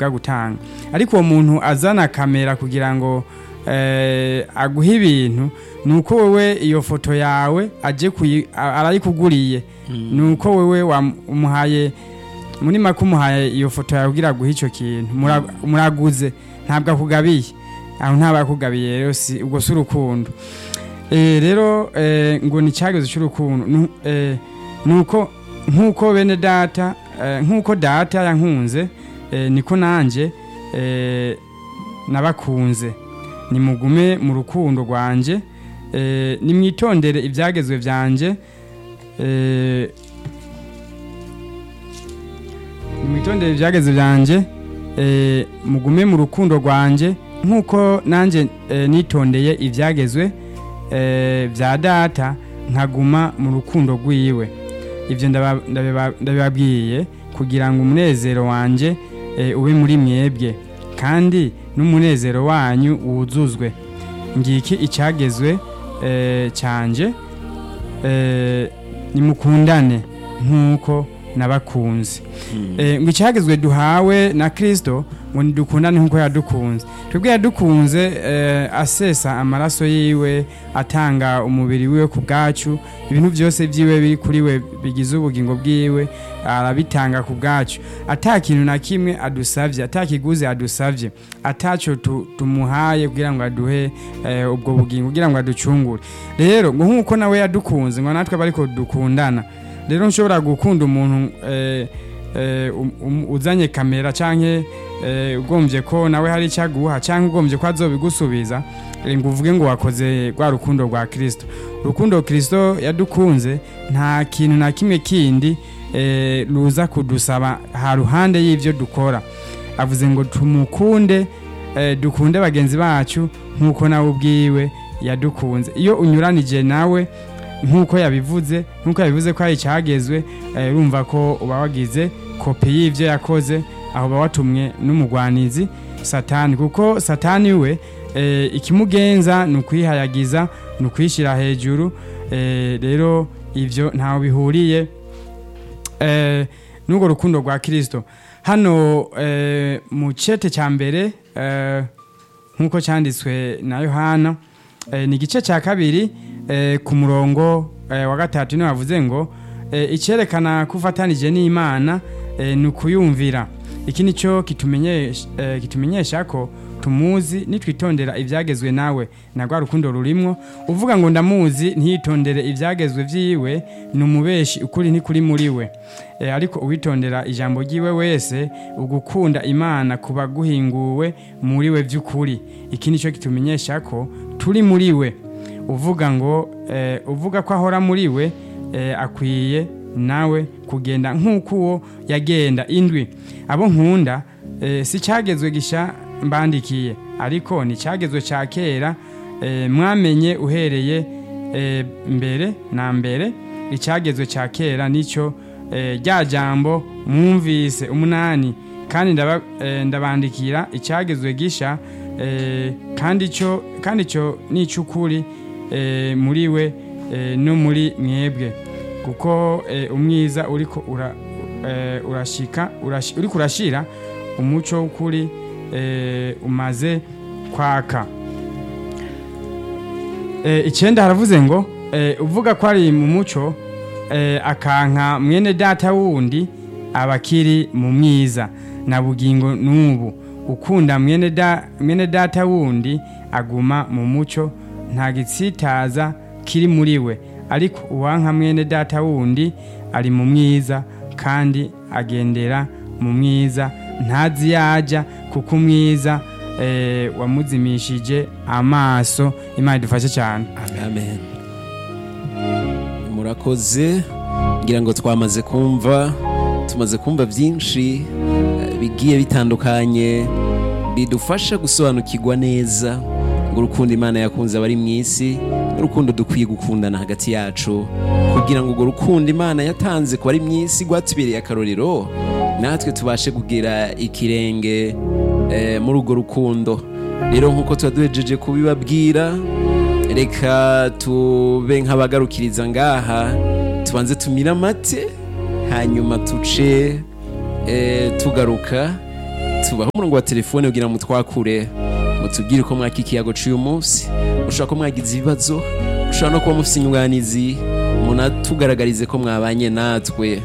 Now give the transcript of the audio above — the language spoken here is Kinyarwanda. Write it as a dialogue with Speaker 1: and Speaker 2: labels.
Speaker 1: bwagutanga ariko uwo muntu azana kamera kugira ngo aguhe ibintu ni uko wowe iyo foto yawe aje arayikuguriye ni uko wowe wamuhaye muri make umuhaye iyo foto yawe kugira aguhe icyo kintu muraguze ntabwo akugabiye aho ntabwo akugabiye rero si ubwo si urukundo rero ngo ni icyageze cy'urukundo ni uko nk'uko bene data nk'uko data yankunze niko nanjye nabakunze nimugume mu rukundo rwanjye nimwitondere ibyagezwe byanjye nimwitondere ibyageze byanjye mugume mu rukundo rwanjye nk'uko nanjye nitondeye ibyagezwe bya data nkaguma mu rukundo rw'iwe ibyo ndabibabwiye kugira ngo umunezero wanjye ube muri mwebwe kandi n'umunezero wanyu wuzuzwe ngiki icyagezwe cyanjye nimukundane nk'uko n'abakunzi ngo icyagezwe duhawe na kirisito ngo dukundane nk'uko yadukunze twebwe yadukunze asesa amaraso yiwe atanga umubiri wiwe ku bwacu ibintu byose byiwe biri kuri we bigize ubugingo bwiwe arabitanga ku bwacu atakintu na kimwe adusabye atakiguzi adusabye atacyo tumuhaye kugira ngo aduhe ubwo bugingo kugira ngo aducungure rero ngo nk'uko nawe yadukunze ngo natwe aba ariko dukundana rero nshobora gukunda umuntu uzanye kamera cyangwa ugombye ko nawe hari icyaguha cyangwa ugombye ko azobigusubiza ngo uvuge ngo wakoze rwa rukundo rwa kirisito urukundo kirisito yadukunze nta kintu na kimwe kindi ruza kudusaba ha ruhande y'ibyo dukora avuze ngo tumukunde dukunde bagenzi bacu nk'uko nawe ubwiwe yadukunze iyo unyuranije nawe nk'uko yabivuze nk'uko yabivuze ko hari icyagezwe urumva ko uba wagize kopi y'ibyo yakoze aho uba watumwe n'umugwanizi satani kuko satani we ikimugenza ni ukwihayagiza ni ukwishyira hejuru rero ibyo ntawe bihuriye n'urwo rukundo rwa kirisito hano mu cyete cya mbere nk'uko cyanditswe na yohana ni igice cya kabiri ku murongo wa gatatu niyo bavuze ngo icyerekana ko ufatanije n'imana ni ukuyumvira iki ni cyo kitumenyesha ko tumuzi nitwitondera ibyagezwe nawe na rwa rukundo rurimwo uvuga ngo ndamuzi ntitondere ibyagezwe by'iwe ni umubeshi ukuri ntikuri muri we ariko uwitondera ijambo ry'iwe wese ugukunda imana kuba guhinguwe muri we by'ukuri iki ni cyo kitumenyesha ko turi muri we uvuga ngo uvuga ko ahora muri we akwiye nawe kugenda nk'uko uwo yagenda indwi abo nkunda si icyagezwe gishya mbandikiye ariko ni icyagezwe cya kera mwamenye uhereye mbere na mbere icyagezwe cya kera nicyo rya jambo mwumvise umunani kandi ndabandikira icyagezwe gishya kandi cyo ni icy'ukuri muri we no muri mwebwe kuko umwiza uri kurashyira umucyo w'ukuri umaze kwaka icyenda haravuze ngo uvuga ko ari mu mucyo akanka mwene data wundi aba akiri mu mwiza na bugingo n'ubu ukunda mwene data wundi aguma mu mucyo nta gitsitaza kiri muri we ariko uwanka mwene data wundi ari mu mwiza kandi agendera mu mwiza ntazi yajya kuko umwiza wamuzimishije amaso imana idufashe cyane
Speaker 2: amen murakoze ngira ngo twamaze kumva tumaze kumva byinshi bigiye bitandukanye bidufasha gusobanukirwa neza urukundo imana yakunze abari mu isi n'urukundo dukwiye gukundana hagati yacu kugira ngo urwo rukundo imana yatanze ku bari mu isi rwatubereye akarorero natwe tubashe kugira ikirenge muri urwo rukundo rero nk'uko tuba duhejeje kubibabwira reka tube nk'abagarukiriza ngaha tubanze tumire amate hanyuma tuce tugaruka tubaha umurongo wa telefone kugira ngo mutwakure mutubwire uko mwaka ikiyago cy'uyu munsi mushobora ko mwagize ibibazo mushobora no kuba mufite inyunganizi munatugaragarize ko mwabanye natwe